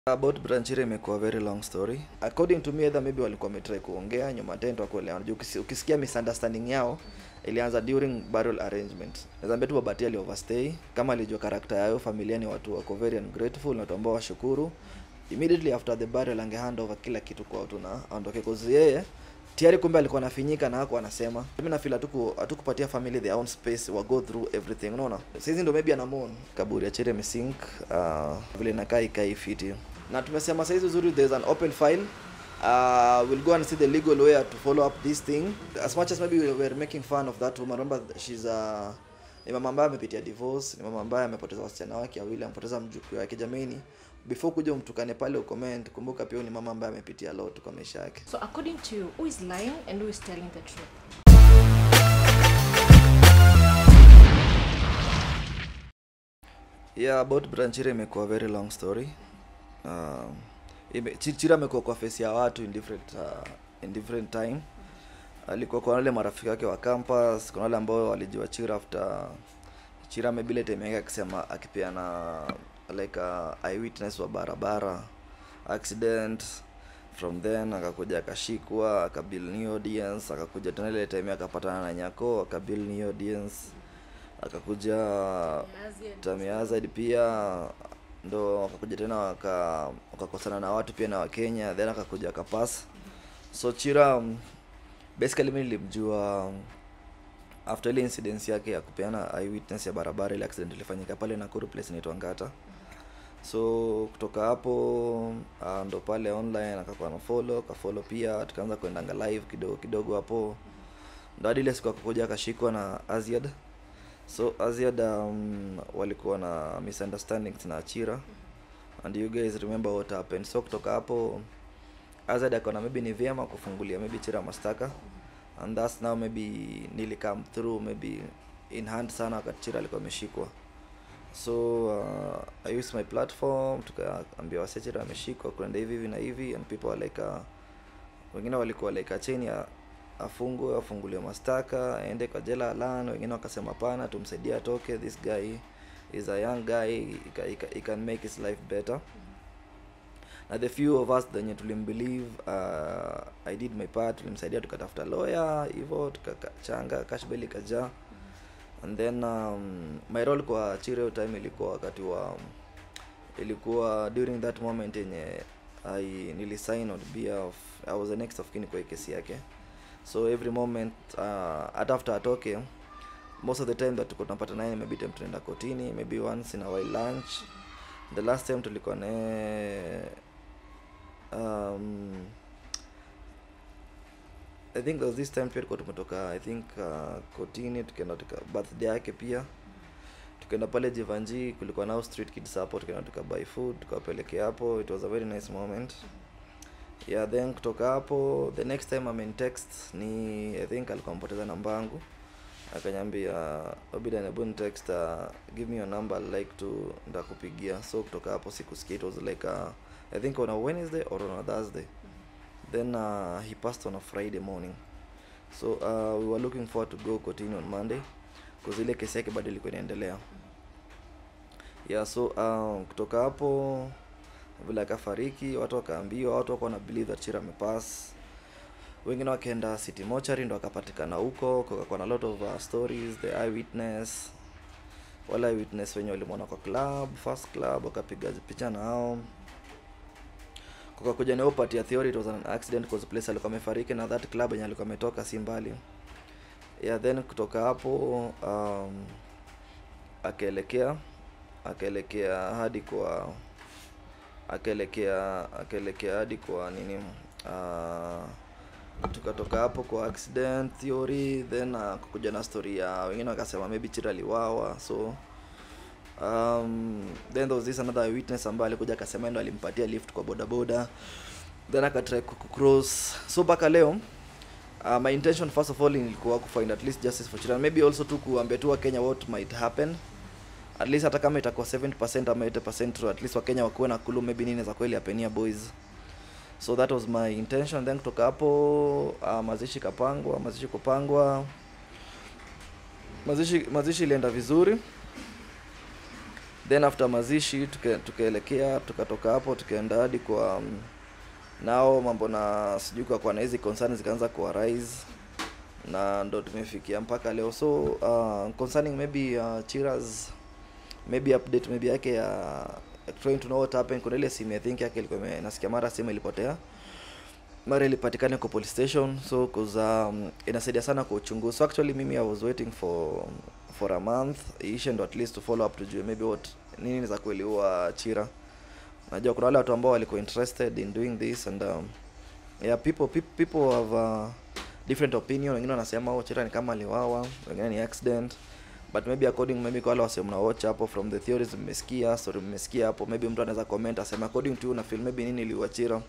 About Branchire imekuwa very long story. According to me either maybe walikuwa wametry kuongea nyuma tendo kuelewana. Juu ukisi- ukisikia misunderstanding yao ilianza during burial arrangement. Nazambia tu Babati ali overstay kama alijua karakta yao familia ni watu wako very ungrateful na watu ambao washukuru. Immediately after the burial ange hand over kila kitu kwa watu na aondoke cause yeye tayari kumbe alikuwa anafinyika na hako anasema mimi na feel hatuku hatukupatia family their own space wa go through everything unaona sisi ndo maybe anamon kaburi ya Chere Mesink uh, vile inakaa ikai fiti na tumesema saizi uzuri there's an open file uh, we'll go and see the legal way to follow up this thing as much as maybe we were making fun of that woman remember she's a ni mama ambaye amepitia divorce ni mama ambaye amepoteza wasichana wake wawili amepoteza mjukuu wake jamani before kuja umtukane pale ucomment kumbuka pia ni mama ambaye amepitia a lot kwa maisha yake So according to you, who is lying and who is telling the truth? yeah about branchire imekuwa very long story um, ime, Chi- chira amekuwa kwa face ya watu in different uh, in different time alikuwa kwa wale marafiki wake wa campus kuna wale ambao walijua chira after chira maybe ile time yake akisema akipeana like uh, eyewitness wa barabara accident from then akakuja akashikwa akabill new audience akakuja tena ile time akapatana na nyako akabill new audience akakuja Tamiazid pia ndo akakuja tena waka wakakosana na watu pia na Wakenya then akakuja akapass so Chira um, basically mimi nilimjua um, after ile incident yake ya kupeana eyewitness ya barabara ile accident ilifanyika pale Nakuru place inaitwa Ngata so kutoka hapo uh, ndo pale online akakuwa na follow ka follow pia tukaanza kuendanga live kidogo kidogo hapo ndo hadi ile siku akakuja akashikwa na Aziad so Aziad um, walikuwa na misunderstandings na Achira and you guys remember what happened so kutoka hapo Aziad akaona maybe ni vyema kufungulia maybe Chira mastaka and that's now maybe nili come through maybe in hand sana wakati Chira alikuwa ameshikwa so uh, I use my platform tukaambia wase Chira ameshikwa kuenda hivi hivi na hivi and people were like uh, wengine walikuwa like acheni ya afungwe afunguliwe mastaka aende kwa jela alan wengine wakasema pana tumsaidie atoke this guy is a young guy he, ca- he, ca- he can make his life better na the few of us wenye tulimbelieve uh, i did my part tulimsaidia tukatafuta lawyer hivyo tukachanga cashbel ikajaa and then um, my role kwa chireo time ilikuwa wakati wa ilikuwa during that moment yenye i nilisign on behalf i was the next of kin kwa hii kesi yake so every moment uh, hata after atoke most of the time that tuko tunapata naye maybe time tunaenda kotini maybe once in a while lunch the last time tulikuwa naye um, i think there was this time pia tulikuwa tumetoka i think uh, kotini tukaenda tuka birthday yake pia tukaenda pale jivanji kulikuwa nao street kids hapo tukaenda tukabuy food tukawapelekea hapo it was a very nice moment yeah then kutoka hapo the next time amen text ni i think alikuwa mpoteza namba yangu akanyambia obida nebu text uh, give me your number I'd like to ndakupigia so kutoka hapo sikusikia it was like uh, i think on a wednesday or on a thursday then uh, he passed on a friday morning so uh, we were looking forward to go kotini on monday because ile kesi yake bado ilikuwa inaendelea yeah so um, kutoka hapo vile akafariki watu wakaambiwa watu wako na believe that chira amepass wengine wakaenda city mochari ndo akapatikana huko kukakuwa na lot of uh, stories the eyewitness wale eyewitness wenye walimwona kwa club first club wakapiga picha na hao kukakuja na upati ya theory it was an accident cause place alikuwa amefariki na that club yenye alikuwa ametoka si mbali yeah then kutoka hapo um, akaelekea akaelekea hadi kwa akaelekea akaelekea hadi kwa nini uh, tukatoka hapo kwa accident theory then uh, kukuja na story ya wengine wakasema maybe chira aliwawa so um, then there was this another witness ambaye alikuja akasema ndo alimpatia lift kwa bodaboda then akatry kucross so mpaka leo uh, my intention first of all ilikuwa kufind at least justice for children maybe also tu kuambia tu wakenya what might happen at least hata kama itakuwa 70% ama 80% true, at least wakenya wakuwe na kulu maybe nini za kweli apenia boys so that was my intention then kutoka hapo uh, mazishi kapangwa mazishi kupangwa mazishi mazishi ilienda vizuri then after mazishi tuke- tukaelekea tukatoka hapo tukaenda hadi kwa um, nao mambo na sijui kwa kwa na hizi concern zikaanza kuwa rise na ndo tumefikia mpaka leo so uh, concerning maybe uh, chiras maybe update maybe yake ya trying to know what happened kuna ile simu i think yake ilikuwa ime- nasikia mara simu ilipotea mara ilipatikana kwa police station so cause um, inasaidia sana kwa uchunguzi so actually mimi i was waiting for for a month iishe ndo at least to follow up tujue maybe what nini za kweli huwa chira najua kuna wale watu ambao walikuwa interested in doing this and um, yeah people people, people have uh, different opinion wengine wanasema oh chira ni kama aliwawa wengine ni accident but maybe according maybe kwa wale wase mna watch hapo from the theories mmesikia story mmesikia hapo maybe mtu anaweza comment asema according to you na feel maybe nini iliua chira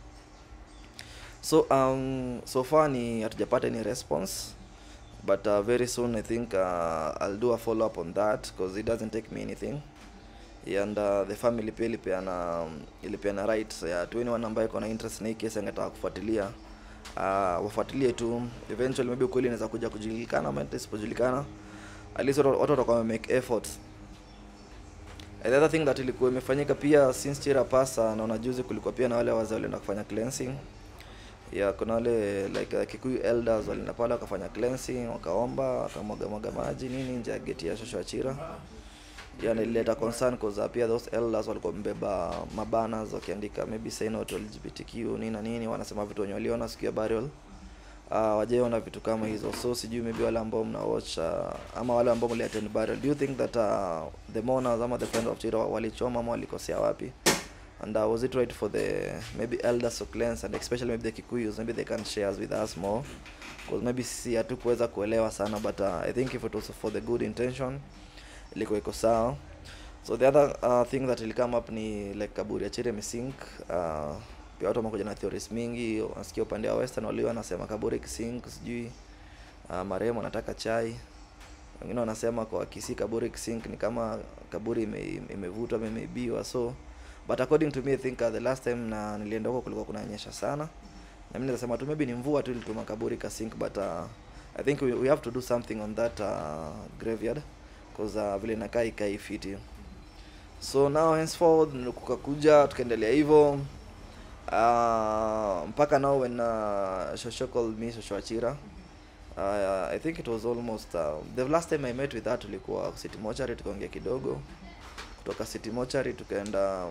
so um so far ni hatujapata any response but uh, very soon i think uh, i'll do a follow up on that because it doesn't take me anything and uh, the family pia ilipeana ilipeana right ya to anyone ambaye iko na interest na hii kesi angetaka kufuatilia uh, wafuatilie tu eventually maybe ukweli inaweza kuja kujulikana ama hata isipojulikana at least watu watu watakuwa wamemake efforts And the other thing that ilikuwa imefanyika pia since chira pasa naona juzi kulikuwa pia na wale wazee walienda kufanya cleansing ya kuna wale like uh, kikuyu elders walienda pale wakafanya cleansing wakaomba wakamwaga mwaga maji nini nje ya geti ya shosho ya chira yani ilileta concern cause uh, pia those elders walikuwa wamebeba mabanas wakiandika maybe say no to lgbtq nini na nini wanasema vitu wenye waliona siku ya burial uh, wajaiona vitu kama hizo so sijui maybe wale ambao mna watch uh, ama wale ambao mliattend burial do you think that uh, the mourners ama the friend of chira walichoma ama walikosea wapi and uh, was it right for the maybe elders to cleanse and especially maybe the kikuyus maybe they can share with us more because maybe sisi hatukuweza kuelewa sana but uh, i think if it was for the good intention ilikuwa iko sawa so the other uh, thing that will come up ni like kaburi ya chire misink uh, pia watu wamekuja na theories mingi wanasikia upande wa western walio wanasema kaburi kisink sijui uh, marehemu anataka chai wengine wanasema kwa kisi kaburi kisink ni kama kaburi ime- imevutwa ime imeibiwa so but according to me i think uh, the last time na nilienda huko kulikuwa kunanyesha sana na mimi nasema tu maybe ni mvua tu ilituma kaburi kasink but uh, i think we, we have to do something on that uh, graveyard because uh, vile inakaa ikai fiti so now henceforward kukakuja tukaendelea hivyo uh, mpaka now when uh, shosho called me shosho achira uh, i think it was almost uh, the last time i met with her tulikuwa city mochari tukaongea kidogo kutoka city mochari tukaenda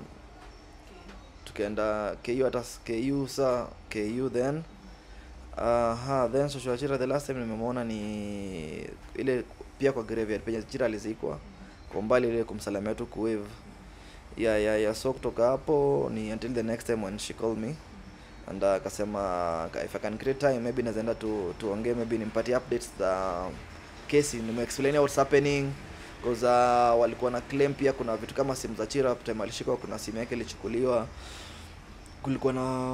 tukaenda ku hata s- ku sa ku then uh, ha, then shosho achira the last time nimemwona ni ile pia kwa graveyard penye chira alizikwa kwa umbali ile kumsalamia tu kuwave yeah, yeah, yeah. so kutoka hapo ni until the next time when she called me and uh, akasema uh, if i can create time maybe nazaenda tu tuongee maybe nimpatie updates za kesi nimeexplain what's happening because uh, walikuwa na claim pia kuna vitu kama simu za chira time alishikwa kuna simu yake ilichukuliwa kulikuwa na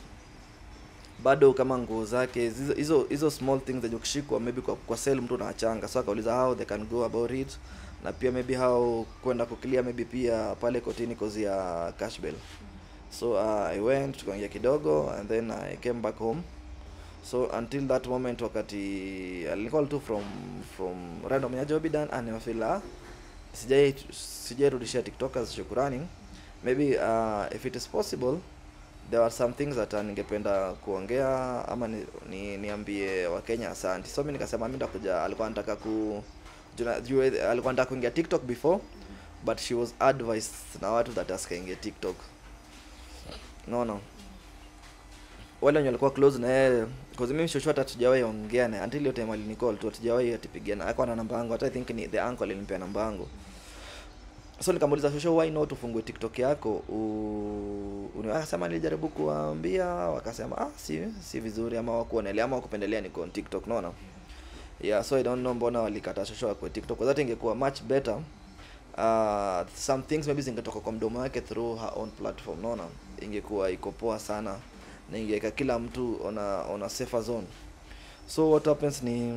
bado kama nguo zake hizo hizo hizo small things zenye ukishikwa maybe kwa, kwa sell mtu unachanga so akauliza how they can go about it na pia maybe how kwenda kuclear maybe pia pale kotini kozi ya cash bail so uh, i went tukaongea kidogo and then i came back home so until that moment wakati alicall tu from from random ya jobidan anafila sijai sijairudishia tiktokers shukurani maybe uh, if it is possible there are some things that uh, ningependa kuongea ama ni, ni, niambie wakenya asanti so mi nikasema mi ndakuja alikuwa anataka ku juna- juu- alikuwa anataka kuingia tiktok before but she was advised na watu that asikaingia tiktok no no wale wenye walikuwa close na yeye cause mimi shosho hata tujawahi ongea naye until hiyo time alinicall tu tujawahi atipigana alikuwa na namba yangu hata i think ni the uncle alinipea namba yangu so nikamuuliza shosho why not ufungue tiktok yako u... uni- akasema nilijaribu kuwaambia wakasema ah si si vizuri ama wakuonelea ama wakupendelea niko on tiktok naona yeah so i don't know mbona walikata shosho akwe tiktok kwa that ingekuwa much better uh, some things maybe zingetoka kwa mdomo wake through her own platform naona ingekuwa iko poa sana na ingeweka kila mtu on a, on a safer zone so what happens ni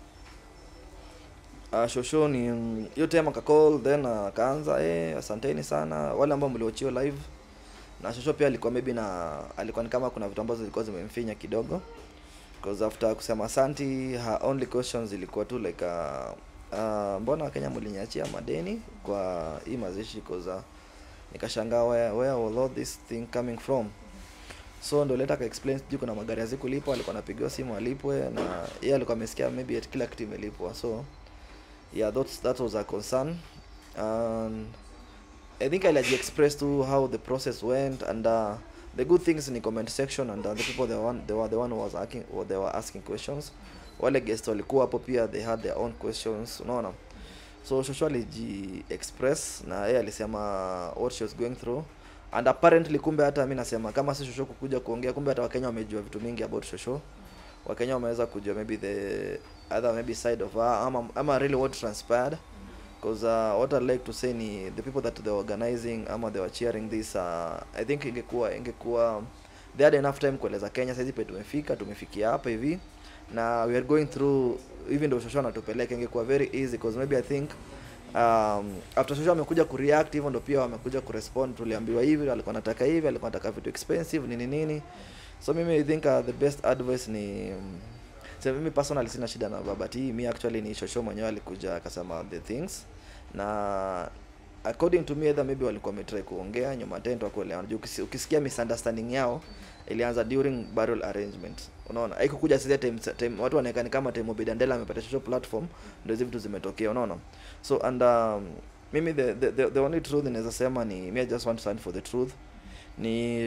uh, shosho ni mm, hiyo time akacall then uh, akaanza eh, asanteni sana wale ambao mliochio live na shosho pia alikuwa maybe na alikuwa ni kama kuna vitu ambazo zilikuwa zimemfinya kidogo because after kusema asanti her only questions ilikuwa tu like uh, uh, mbona wakenya mliniachia madeni kwa hii mazishi koza nikashangaa where, where was all this thing coming from so ndo leta explain sijui kuna magari hazikulipwa alikuwa anapigiwa simu alipwe na yeye alikuwa amesikia maybe at kila kitu imelipwa so yeah that's, that was a concern and i think i'll express to how the process went and uh, the good things in the comment section and uh, the people they were, one, they were the one who was asking, or they were asking questions wale guest walikuwa hapo pia they had their own questions unaona so shosho aliji express na yeye alisema what she was going through and apparently kumbe hata mi nasema kama si shosho kukuja kuongea kumbe hata wakenya wamejua vitu mingi about shosho wakenya wameweza kujua maybe the other maybe side of her ama, ama really what transpired because uh, what I'd like to say ni the people that they were organizing ama they were cheering this uh, I think ingekuwa ingekuwa they had enough time kueleza Kenya saizi pe tumefika tumefikia hapa hivi na we are going through even though shosho anatupeleka ingekuwa very easy because maybe I think um, after shosho amekuja kureact hivyo ndo pia wamekuja kurespond tuliambiwa hivi alikuwa anataka hivi alikuwa anataka vitu expensive nini nini so mimi I think uh, the best advice ni um, so mimi personally sina shida na babati mi actually ni shosho mwenyewe alikuja akasema the things na according to me either maybe walikuwa wametry kuongea nyuma tent wakuelewana juu ukisi- ukisikia misunderstanding yao ilianza during burial arrangement unaona haikukuja sasa time, time watu wanaonekana kama time Obedandela amepata shosho platform ndio hizo vitu zimetokea unaona so and um, mimi the, the, the, the only truth naweza sema ni me I just want to stand for the truth ni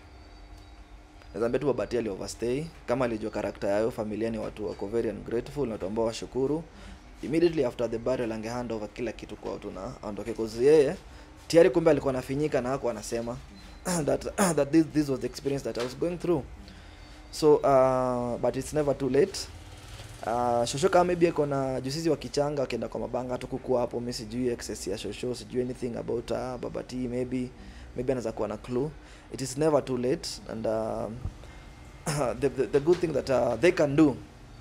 Nazambia tu Babati ali overstay kama alijua karakta yayo familia ni watu wako very ungrateful na watu ambao washukuru immediately after the burial ange hand over kila kitu kwa watu na aondoke cause yeye tayari kumbe alikuwa anafinyika na hako anasema that that this, this was the experience that I was going through so uh, but it's never too late uh, shosho kama maybe ako na jusizi wa kichanga wakienda kwa mabanga tu kukua hapo mi sijui excess ya shosho sijui anything about uh, babati maybe maybe anaweza kuwa na clue it is never too late and um, the, the, the good thing that uh, they can do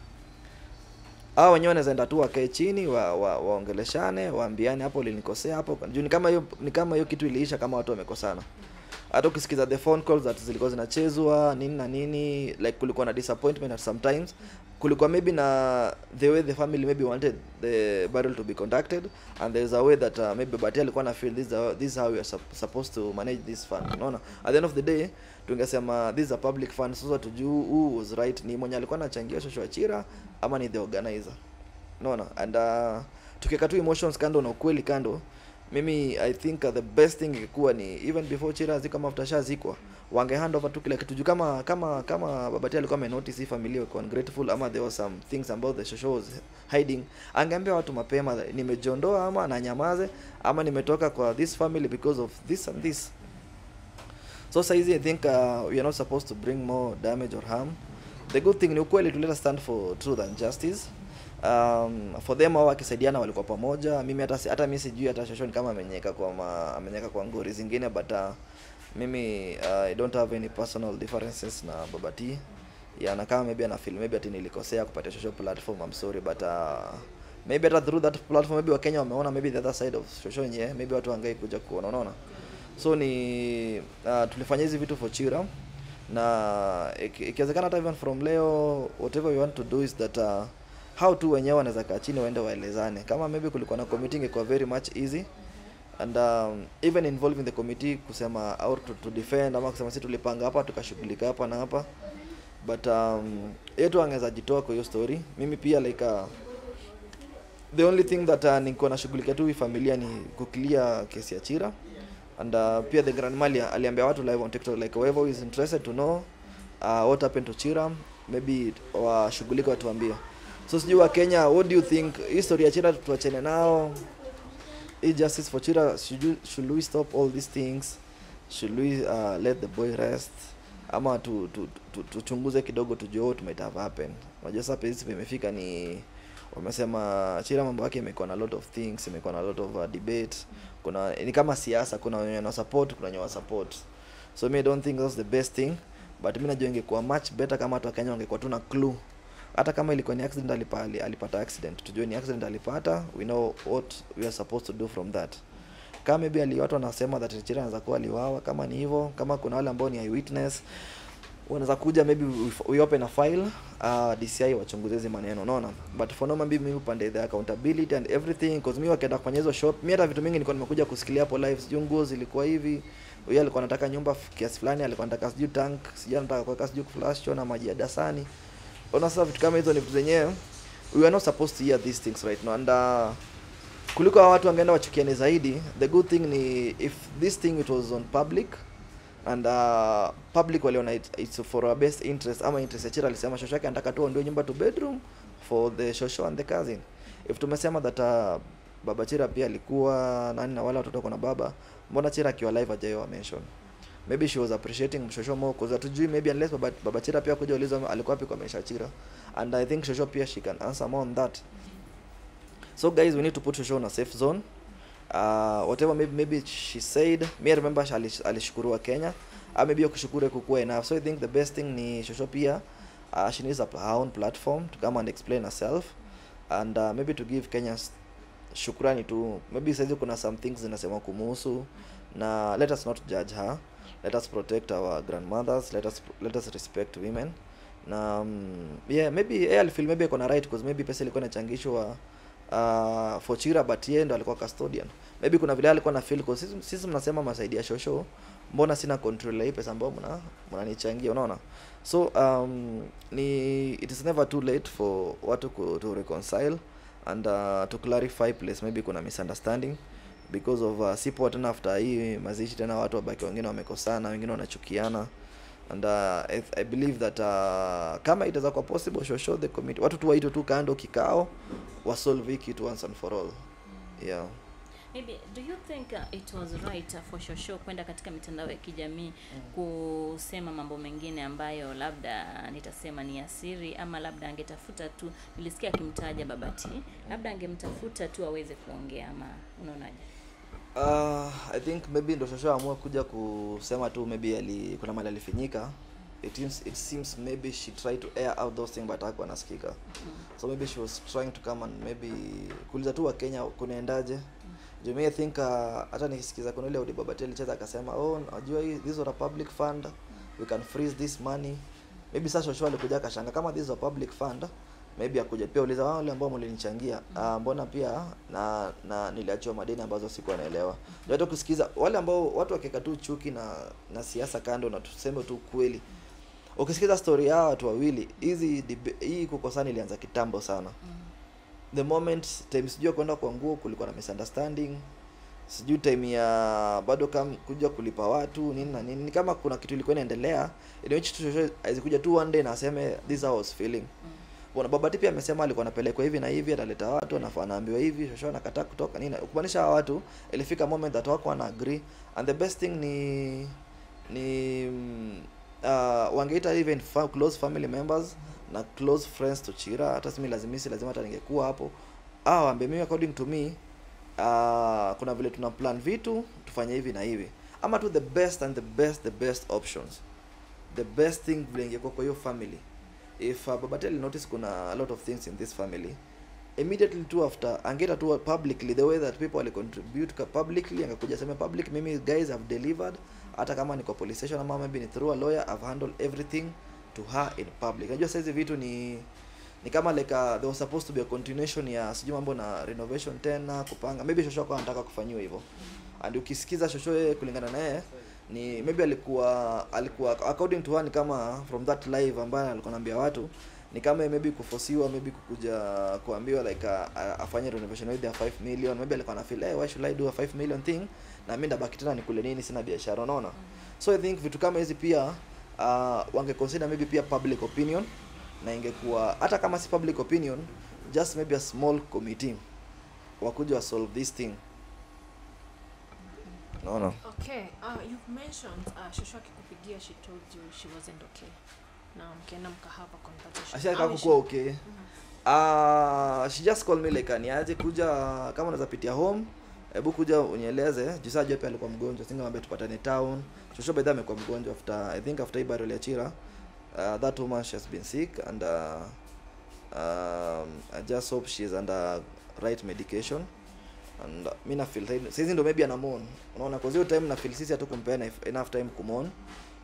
hao wenyewe wanaweza enda tu wakae chini wa, wa, waongeleshane waambiane hapo ulinikosea hapo juu ni kama hiyo ni kama hiyo kitu iliisha kama watu wamekosana hata ukisikiza the phone calls that zilikuwa zinachezwa nini na nini like kulikuwa na disappointment at sometimes kulikuwa maybe na the way the family maybe wanted the burial to be conducted and there's a way that uh, maybe Bati alikuwa na feel this is, how, this is how we are sup- supposed to manage this fund unaona at the end of the day tungesema this is a public fund sasa tujuu who was right ni mwenye alikuwa anachangia shosho achira ama ni the organizer unaona and uh, tukiweka tu emotions kando na ukweli kando mimi i think uh, the best thing ingekuwa ni even before chira ziko ama after shazikwa wange hand over tu kila kitu juu kama kama kama babati alikuwa amenotice hii familia wako ungrateful ama there was some things about the shosho was hiding angeambia watu mapema nimejiondoa ama nanyamaze ama nimetoka kwa this family because of this and this so saizi i think uh, we are not supposed to bring more damage or harm the good thing ni ukweli to let us stand for truth and justice um, for them hao wakisaidiana walikuwa pamoja mimi hata si- hata mi sijui hata shoshoni kama amenyeka kwa ma, amenyeka kwa ngori zingine but uh, mimi uh, i don't have any personal differences na babati yeah, na kama maybe ana feel maybe ati nilikosea kupatia shosho platform i'm sorry but uh, maybe hata through that platform maybe wakenya wameona maybe the other side of shosho yenyewe maybe watu wangai kuja kuona unaona so ni uh, tulifanya hizi vitu for chira na iki- ikiwezekana hata even from leo whatever we want to do is that uh, how tu wenyewe wanaweza kaa chini waende waelezane kama maybe kulikuwa na committee ingekuwa very much easy and um, even involving the committee kusema au to, to defend ama kusema si tulipanga hapa tukashughulika hapa na hapa but um, yetu angeweza jitoa kwa hiyo story mimi pia like uh, the only thing that uh, niko nashughulikia tu hii familia ni kuclear kesi ya chira and uh, pia the grandma ali- aliambia watu live on tiktok like whoever is interested to know uh, what happened to chira maybe washughulika watuambie so sijui wa kenya what do you think hii story ya chira tuachane nao hii justice for chira should, you, should we stop all these things should we uh, let the boy rest ama tu, tu, tu, tuchunguze kidogo tujue what might have happened unajua sasa pesi pimefika ni wamesema chira mambo yake imekuwa na lot of things imekuwa na lot of uh, debate kuna ni kama siasa kuna wenye wana support kuna wenye wa support so me I don't think that's the best thing but mi najua ingekuwa much better kama watu wa Kenya wangekuwa tu na clue hata kama ilikuwa ni accident alipa, ali- alipata accident tujue ni accident alipata we know what we are supposed to do from that kama maybe ali watu wanasema that Chira anaweza kuwa aliwawa kama ni hivyo kama kuna wale ambao ni eyewitness wanaweza kuja maybe we, we open a file uh, DCI wachunguze hizi maneno unaona but for now maybe mimi upande the accountability and everything because mimi wakienda kufanya hizo shop mimi hata vitu mingi nilikuwa nimekuja kusikilia hapo live sijui nguo zilikuwa hivi huyo alikuwa anataka nyumba f- kiasi fulani alikuwa anataka sijui tank sijui anataka kuweka sijui flash na maji ya dasani unaona sasa vitu kama hizo ni vitu zenyewe we are not supposed to hear these things right now and uh, kuliko hawa watu wangeenda wachukiane zaidi the good thing ni if this thing it was on public and uh, public waliona it, it's for our best interest ama interest ya Chira alisema shosho yake anataka tu ndio nyumba to bedroom for the shosho and the cousin if tumesema that uh, baba Chira pia alikuwa nani na wale watoto wako na baba mbona Chira akiwa live hajayo mention maybe she was appreciating shosho more cause hatujui maybe unless baba, baba Chira pia kuja ulizwa alikuwa wapi kwa maisha Chira and I think shosho pia she can answer more on that so guys we need to put shosho in a safe zone uh, whatever maybe, maybe she said me I remember she alish- alishukuriwa Kenya uh, maybe hiyo kushukuru kukuwa enough so I think the best thing ni shosho pia uh, she needs a, her own platform to come and explain herself and uh, maybe to give Kenyans shukrani tu maybe saizi kuna some things zinasema kumuhusu na let us not judge her let us protect our grandmothers let us let us respect women na um, yeah maybe yeye alifeel maybe ako na right because maybe pesa ilikuwa inachangishwa uh, for Chira but yeye ndo alikuwa custodian maybe kuna vile alikuwa na feel cause sisi, sisi mnasema masaidia shosho mbona sina control ya hii pesa ambayo mna mnanichangia unaona so um, ni it is never too late for watu ku, to reconcile and uh, to clarify place maybe kuna misunderstanding because of uh, sipo tena after hii mazishi tena watu wabaki wengine wamekosana wengine wanachukiana and uh, I, I believe that uh, kama itaweza kuwa possible show show the committee watu tu waitwe tu kando kikao wasolve hii kitu once and for all yeah maybe do you think uh, it was right uh, for shosho kwenda katika mitandao ya kijamii kusema mambo mengine ambayo labda nitasema ni asiri ama labda angetafuta tu nilisikia akimtaja babati labda angemtafuta tu aweze kuongea ama unaonaje Uh, I think maybe ndo shosho amua kuja kusema tu maybe ali, kuna mali alifinyika it seems, it seems maybe she tried to air out those things but hakuwa nasikika so maybe she was trying to come and maybe kuuliza tu wakenya kunaendaje juu mi I think uh, hata nikisikiza kuna ile Odi Babati alicheza akasema oh najua hii this was a public fund we can freeze this money maybe sasa shosho alikuja akashanga kama this is a public fund maybe akuja pia uliza wao wale ambao mlinichangia uh, mbona pia na na niliachiwa madeni ambazo sikuwa naelewa ndio hata kusikiza wale ambao watu wakiweka tu chuki na na siasa kando na tuseme tu kweli ukisikiza story ya hawa watu wawili hizi debe- hii kukosana ilianza kitambo sana the moment time sijui kwenda kwa nguo kulikuwa na misunderstanding sijui time ya bado kam kuja kulipa watu nini na nini ni kama kuna kitu ilikuwa inaendelea in which tu shosho azikuja tu one day na aseme this how I was feeling bwana babati pia amesema alikuwa anapelekwa hivi na hivi ataleta watu anafaa anaambiwa hivi shosho anakataa kutoka nini kumaanisha hawa watu ilifika moment that wako wana agree and the best thing ni ni mm, uh, wangeita even fa close family members na close friends to Chira hata simi lazimisi lazima hata ningekuwa hapo ah waambie mimi according to me uh, kuna vile tuna plan vitu tufanye hivi na hivi ama tu the best and the best the best options the best thing vile ingekuwa kwa hiyo family if uh, babatel notice kuna a lot of things in this family immediately tu after angeta tu publicly the way that people wali contribute ka publicly angekuja sema public mimi guys have delivered hata kama ni kwa police station ama maybe ni through a lawyer i've handled everything to her in public najua saizi vitu ni ni kama like uh, there was supposed to be a continuation ya sijui mambo na renovation tena kupanga maybe shosho kwa anataka kufanyiwa hivyo and ukisikiza shosho yeye kulingana na yeye ni maybe alikuwa alikuwa according to her ni kama from that live ambayo alikuwa anaambia watu ni kama maybe kufosiwa maybe kukuja kuambiwa like uh, uh, afanye renovation with their 5 million maybe alikuwa na feel hey, why should I do a 5 million thing na mimi ndabaki tena nikule nini sina biashara unaona so i think vitu kama hizi pia uh, wange consider maybe pia public opinion na ingekuwa hata kama si public opinion just maybe a small committee wakuja wa solve this thing naona Okay, uh, you've mentioned uh, shosho akikupigia she told you she wasn't okay. Na mkienda mkahava conversation. ashaka How is kukuwa she? okay uh, she just called me like niaje kuja kama unaweza pitia home hebu kuja unieleze juu saa jua pia alikuwa mgonjwa singemwambia tupatane town shosho by the way amekuwa mgonjwa after i think after hii burial ya chira uh, that woman she has been sick and uh, um, i just hope she is under right medication and uh, mi na feel saizi ndo maybe anamon unaona kwa hiyo time na feel sisi hatukumpea enough enough time kumon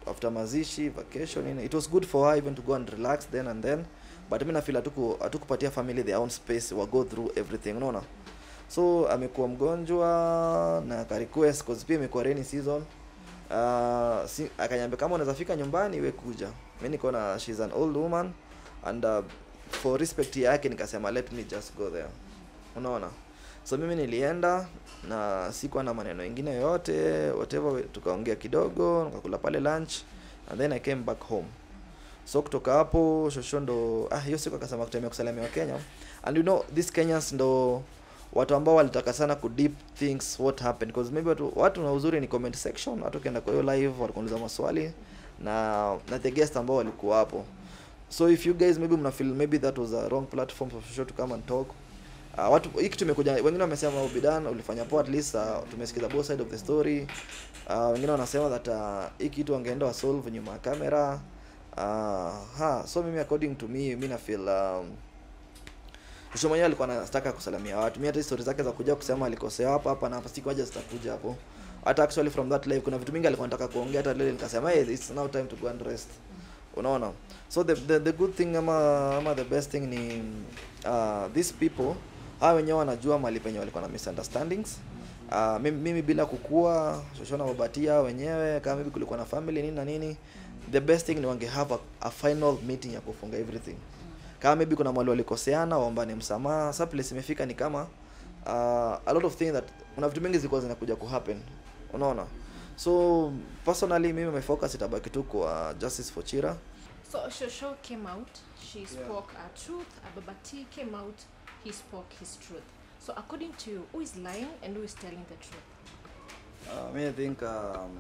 after mazishi vacation nini it was good for her even to go and relax then and then but mi nafeel hatuku hatukupatia family their own space wa go through everything unaona so amekuwa mgonjwa na ka request cause pia imekuwa rainy season uh, si, akanyambia kama unaweza fika nyumbani we kuja mi niko na she's an old woman and uh, for respect yake nikasema let me just go there unaona so mimi nilienda na sikuwa na maneno ingine yoyote whatever tukaongea kidogo nikakula pale lunch and then i came back home so kutoka hapo shosho ndo ah hiyo siku akasema kutembea kusalamia wa kenya and you know these kenyans ndo watu ambao walitaka sana ku deep things what happened because maybe watu, watu na uzuri ni comment section watu ukienda kwa hiyo live walikuuliza maswali na na the guest ambao walikuwa hapo so if you guys maybe mna feel maybe that was a wrong platform for sure to come and talk uh, watu hii kitu imekuja wengine wamesema ubidan ulifanya poa at least uh, tumesikiza both side of the story uh, wengine wanasema that uh, hii kitu wangeenda wasolve nyuma ya kamera uh, ha so mimi according to me mi na feel um, Mwisho mwenyewe alikuwa anataka kusalamia watu. Mimi hata story zake za kuja kusema alikosea hapa hapa na hapa sikuwaje zitakuja hapo. Hata actually from that live kuna vitu mingi alikuwa anataka kuongea hata leo nikasema hey, it's now time to go and rest. Unaona? So the, the the good thing ama ama the best thing ni uh, these people hawa wenyewe wanajua mali penye walikuwa na misunderstandings. Uh, mimi, mimi bila kukua shoshona wabatia wenyewe kama maybe kulikuwa na family nini na nini the best thing ni wange have a, a final meeting ya kufunga everything kama maybe kuna mwali walikoseana waombane msamaha sa place imefika ni kama uh, a lot of things that kuna vitu mingi zilikuwa zinakuja ku happen unaona so personally mimi my focus itabaki tu kwa justice for chira So Shosho came out, she spoke her truth, Ababa T came out, he spoke his truth. So according to you, who is lying and who is telling the truth? uh, me i think um,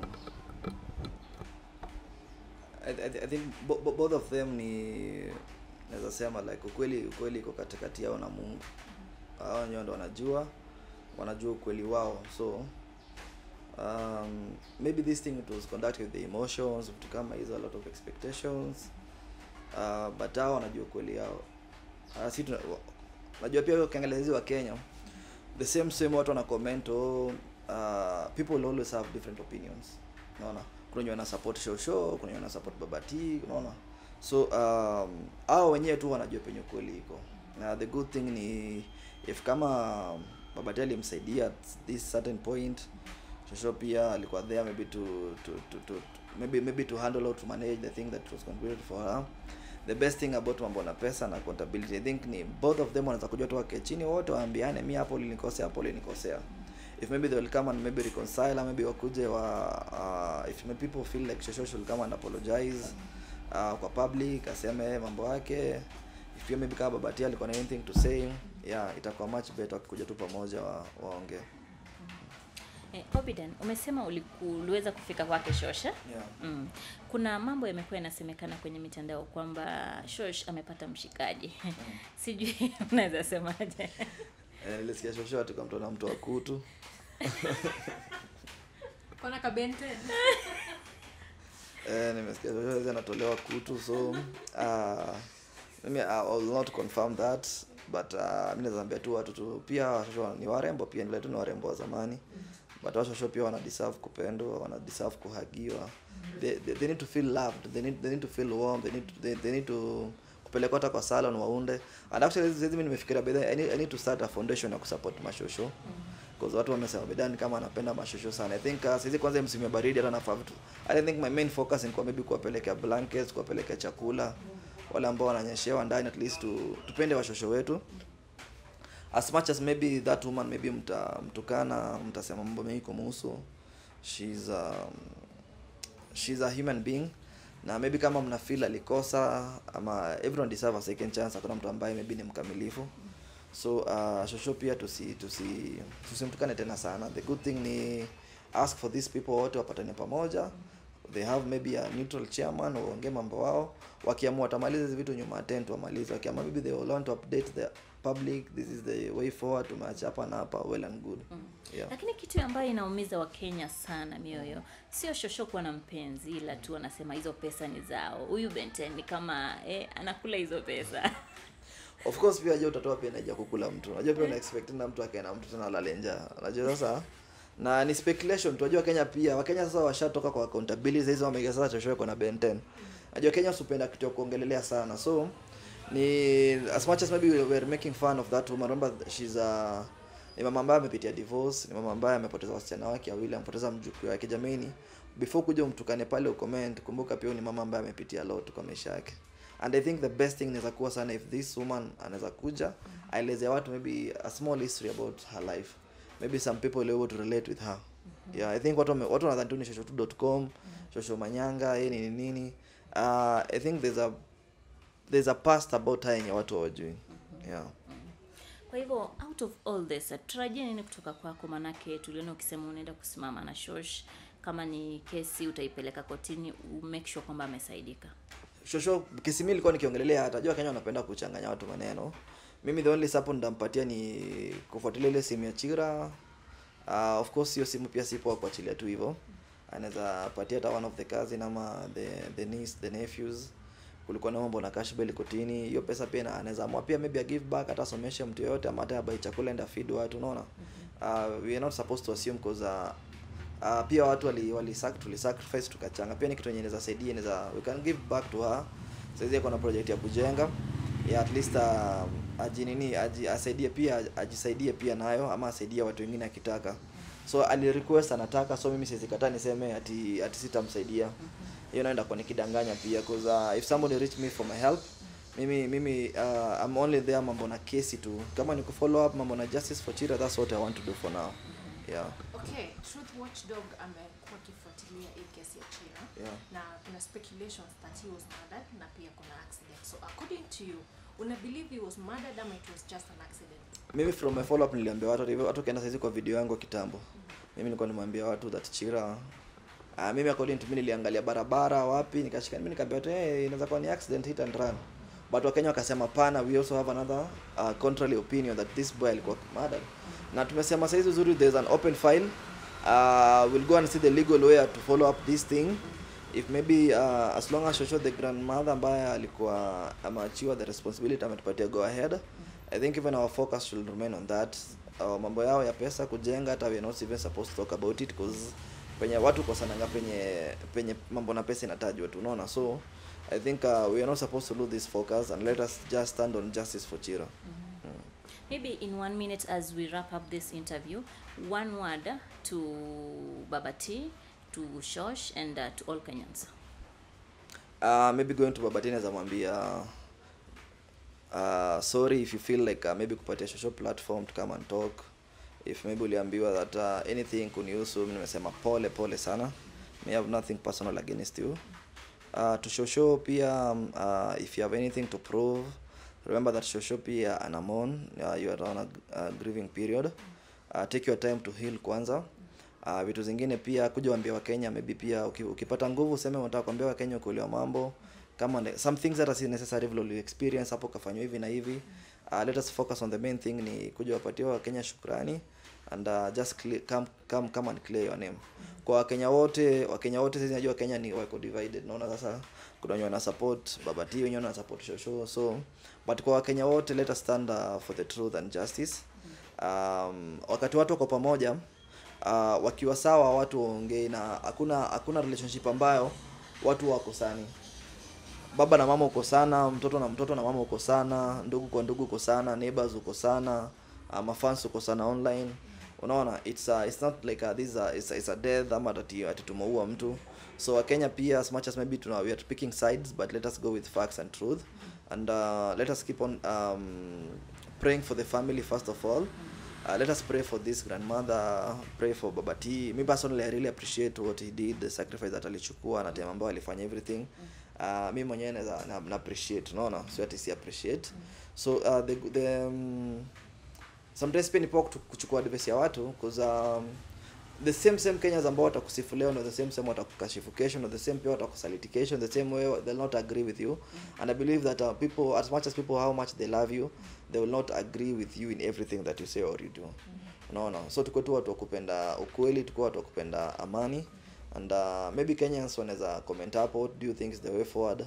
I, I, I think bo, bo, both of them ni naweza sema like ukweli ukweli iko katikati yao na mungu hao wenyewe ndo wanajua wanajua ukweli wao so um, maybe this thing it was conducted with the emotions vitu kama hizo a lot of expectations uh, but hao wanajua ukweli yao uh, si tuna, wa- najua pia ukiangalia hizi wa kenya the same same watu wana comment oh, uh, people will always have different opinions unaona kuna wenye wana support show show kuna wenye wana support babati unaona so um, hao wenyewe tu wanajua penye kweli iko na the good thing ni if kama babati alimsaidia at this certain point shosho pia alikuwa there maybe to to, to, to maybe maybe to handle or to manage the thing that was contributed for her the best thing about mambo na pesa na accountability i think ni both of them wanaweza kujua tu wake chini wote waambiane mi hapo ulinikosea hapo ulinikosea if maybe they will come and maybe reconcile or maybe wakuje wa uh, if maybe people feel like shosho should come and apologize uh, kwa public aseme mambo yake if pia maybe kama babati alikuwa na anything to say yeah itakuwa much better wakikuja tu pamoja wa, waongee Eh, Obidan, umesema uliku, uliweza kufika kwake Shosha. yeah. Mm. Kuna mambo yamekuwa yanasemekana kwenye mitandao kwamba Shosh amepata mshikaji. Sijui unaweza semaje? Eh, nilisikia shosho ati kwa mtu na mtu wa kutu Kona kabente. eh, nimesikia shosho hizi anatolewa kutu so uh, mimi I will not confirm that but uh, mi naweza ambia tu watu tu pia washosho ni warembo pia ni vile tu ni warembo wa zamani but washosho pia wana deserve kupendwa wana deserve kuhagiwa they, they, they need to feel loved they need, they need to feel warm they need to, they, they need to kupelekwa hata kwa salon waunde and actually hizi mimi nimefikiria by the way, I need, I need to start a foundation ya kusupport mashosho because watu wamesema bedani kama anapenda mashosho sana i think uh, saizi kwanza msimu ya baridi hata nafaa vitu i don't think my main focus ni kwa maybe kuwapelekea blankets kuwapelekea chakula wale ambao wananyeshewa ndani at least tu, tupende washosho wetu as much as maybe that woman maybe mta mtukana mtasema mambo mengi kumuhusu she's um, she's a human being na maybe kama mna feel alikosa ama everyone deserve a second chance hakuna mtu ambaye maybe ni mkamilifu so uh, shosho pia tusi tusi tusimtukane tena sana the good thing ni ask for these people wote wapatane pamoja they have maybe a neutral chairman waongee mambo wao wakiamua watamaliza hizi vitu nyuma ya tent wamalize wakiamua maybe they will want to update the public this is the way forward tumeacha hapa na hapa well and good yeah. Lakini kitu ambayo inaumiza Wakenya sana mioyo sio Shosho kuwa na mpenzi, ila tu wanasema hizo pesa ni zao. Huyu Benten ni kama eh, anakula hizo pesa. of course pia je utatoa pia naija kukula mtu unajua pia una expect na mtu akae na mtu tena alale njaa unajua sasa na ni speculation tunajua kenya pia wakenya sasa washatoka kwa accountability sasa hizo wameingia sasa chochote kwa na ben 10 najua kenya usipenda kitu ya kuongelelea sana so ni as much as maybe we were making fun of that woman remember she's a ni mama ambaye amepitia divorce ni mama ambaye amepoteza wasichana wake wawili amepoteza mjukuu wake jamani before kuja umtukane pale ucomment kumbuka pia huyu ni mama ambaye amepitia lot kwa maisha yake and i think the best thing inaweza kuwa sana if this woman anaweza kuja aelezea watu maybe a small history about her life maybe some people will be able to relate with her yeah i think watu wame- watu wanadhani tu ni shosho2.com shosho manyanga yeye ni nini uh, i think there's a there's a past about her yenye watu hawajui yeah kwa hivyo out of all this uh, tarajia nini kutoka kwako manake tuliona ukisema unaenda kusimama na shosh kama ni kesi utaipeleka kotini u- make sure kwamba amesaidika shosho kesi mi ilikuwa nikiongelelea hata jua kenya wanapenda kuchanganya watu maneno mimi the only support ndampatia ni kufuatilia ile simu ya chira uh, of course hiyo simu pia sipo kuachilia tu hivyo anaweza patia hata one of the cousin ama the the niece the nephews kulikuwa na mambo na cash bail kotini hiyo pesa pia na- anaweza amua pia maybe a give back hata asomeshe mtu yoyote ama hata abai chakula enda feed watu unaona uh, we are not supposed to assume cause uh, uh, pia watu wali, wali sac- tuli sacrifice tukachanga pia ni kitu yenye inaweza saidia inaweza we can give back to her saizi ako na project ya kujenga ya at least uh, ajinini aji, asaidie pia ajisaidie pia nayo ama asaidie watu wengine akitaka so ali request anataka so mimi siwezi kataa niseme ati ati sitamsaidia hiyo naenda kwa nikidanganya pia cause uh, if somebody reach me for my help mimi mimi uh, I'm only there mambo na kesi tu kama ni kufollow up mambo na justice for Chira that's what I want to do for now yeah okay truth watchdog amekuwa akifuatilia hii kesi ya chira yeah na kuna speculations that he was murdered na pia kuna accident so according to you una believe he was murdered ama it was just an accident mimi from my follow up niliambia watu hivyo watu kaenda saizi kwa video yangu kitambo mimi nilikuwa nimwambia watu that chira uh, mimi according to me niliangalia barabara wapi nikashika mimi nikaambia watu hey, inaweza kuwa ni accident hit and run but wakenya wakasema pana we also have another uh, contrary opinion that this boy alikuwa murdered na tumesema saizi uzuri there's an open file uh, we'll go and see the legal way to follow up this thing if maybe uh, as long as Shosho the grandmother ambaye alikuwa ameachiwa the responsibility ametupatia go ahead i think even our focus should remain on that uh, mambo yao ya pesa kujenga hata we are not even supposed to talk about it because penye watu kosananga penye penye mambo na pesa inatajwa tu unaona so i think uh, we are not supposed to lose this focus and let us just stand on justice for chira maybe in one minute as we wrap up this interview one word to baba t to shosh and uh, to all kenyans uh, maybe going to babatini azamwambia uh, sorry if you feel like uh, maybe kupatia social platform to come and talk if maybe uliambiwa that uh, anything kunihusu mimi nimesema pole pole sana may have nothing personal against you uh, to shosho pia um, uh, if you have anything to prove remember that shosho pia anamon uh, you are on a, a grieving period uh, take your time to heal kwanza uh, vitu zingine pia kuja waambia wakenya maybe pia uki, ukipata nguvu useme unataka kuambia wakenya ukuelewa mambo kama ne, some things that are si necessary vile uli experience hapo kafanywa hivi na hivi uh, let us focus on the main thing ni kuja wapatia wakenya shukrani and uh, just clear, come, come, come and clear your name kwa wakenya wote wakenya wote sisi najua wakenya ni wako divided naona sasa kuna wenye wana support babati wenye wana support shosho so but kwa wakenya wote let us stand uh, for the truth and justice um, wakati watu wako pamoja uh, wakiwa sawa watu waongei na hakuna hakuna relationship ambayo watu wako sani baba na mama uko sana mtoto na mtoto na mama uko sana ndugu kwa ndugu uko sana neighbors uko sana uh, mafans uko sana online unaona it's uh, it's not like uh, this is a, it's, a- it's a death ama ati ati tumeua mtu so wakenya pia as much as maybe tuna we are picking sides but let us go with facts and truth and uh, let us keep on um, praying for the family first of all uh, let us pray for this grandmother pray for baba t me personally i really appreciate what he did the sacrifice that alichukua na time ambayo alifanya everything uh, mi mwenyewe naweza na, na appreciate unaona sio ati si appreciate so uh, the, the um, sometimes pia ni poa kutu- kuchukua advice ya watu cause um, the same same Kenyans ambao watakusifu leo na the same same watakukashifu kesho na the same pia watakusaliti kesho the same way they'll not agree with you and i believe that uh, people as much as people how much they love you they will not agree with you in everything that you say or you do unaona so tuko tu watu wa kupenda ukweli tuko watu wa kupenda amani and uh, maybe Kenyans wanaweza comment hapo what do you think is the way forward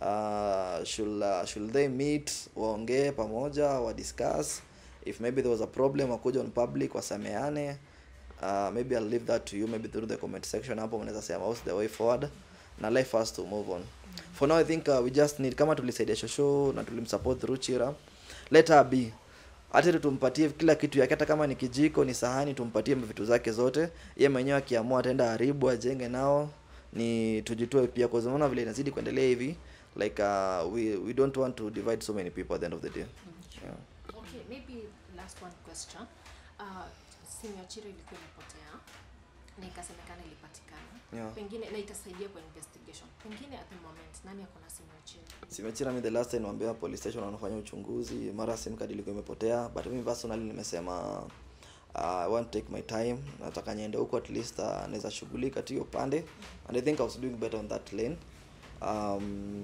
uh, should, uh, should they meet waongee pamoja wa discuss if maybe there was a problem wakuja on public wasameane uh, maybe i'll leave that to you maybe through the comment section hapo mnaweza sema what's the way forward na life has to move on for now i think uh, we just need kama tulisaidia shosho na tulimsupport through chira let her be hata tu tumpatie kila kitu yake hata kama ni kijiko ni sahani tumpatie vitu zake zote ye mwenyewe akiamua ataenda haribu ajenge nao ni tujitoe pia kwa sababu vile inazidi kuendelea hivi like uh, we, we don't want to divide so many people at the end of the day yeah. okay maybe last one question uh, simu ya chira ilikuwa imepotea na ikasemekana ilipatikana Yeah. pengine na itasaidia kwa investigation pengine at the moment nani ako na simu ya chira simechira mi the last time niwaambia police station wanafanya uchunguzi mara sim card ilikuwa imepotea but mimi personally nimesema uh, I want to take my time nataka niende huko at least uh, naweza shughulika tu hiyo pande and I think I was doing better on that lane um,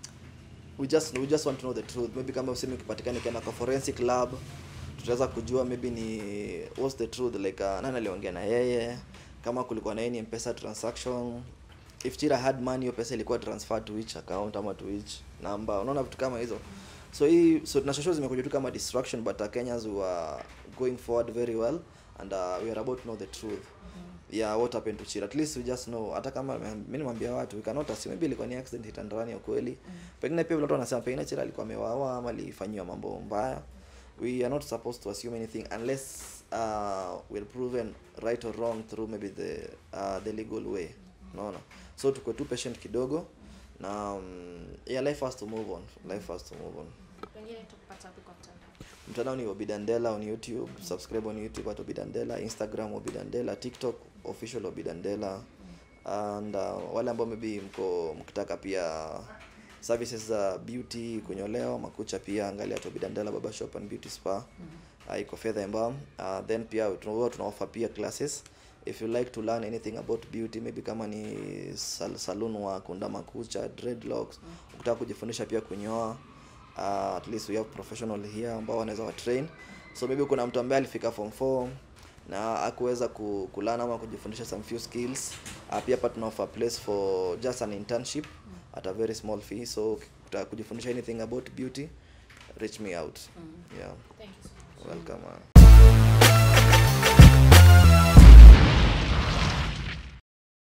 we just we just want to know the truth maybe kama useme ukipatikana ikienda kwa forensic lab tutaweza kujua maybe ni what's the truth like uh, nani aliongea na yeye kama kulikuwa na any mpesa transaction if chira had money hiyo pesa ilikuwa transfer to which account ama to which number unaona vitu kama hizo so hii so na shosho zimekuja tu kama distraction but uh, kenyans were going forward very well and uh, we are about to know the truth yeah what happened to chira at least we just know hata kama mimi nimwambia watu we cannot assume maybe ilikuwa ni accident hit and run ya kweli pengine pia vile watu wanasema pengine chira alikuwa amewawa ama alifanyiwa mambo mbaya we are not supposed to assume anything unless uh, we're proven right or wrong through maybe the uh, the legal way unaona so tuko tu patient kidogo na um, yeah life has to move on life has to move on pengine tukupata wapi kwa mtandao mtandao ni obidandela on youtube subscribe on youtube at obidandela instagram obidandela tiktok official obidandela and uh, wale ambao maybe mko mkitaka pia services za beauty kunyolewa makucha pia angalia at obidandela baba shop and beauty spa uh, iko fedha embam uh, then pia tunahuwa tunaoffer pia classes if you like to learn anything about beauty maybe kama ni sal saloon work kunda makucha dreadlocks ukitaka kujifundisha pia kunyoa uh, at least we have professional here ambao wanaweza wa train so maybe kuna mtu ambaye alifika form 4 na akuweza ku, kulana ama kujifundisha some few skills uh, pia hapa tuna offer place for just an internship at a very small fee so ukitaka kujifundisha anything about beauty reach me out yeah thank you so much welcome uh.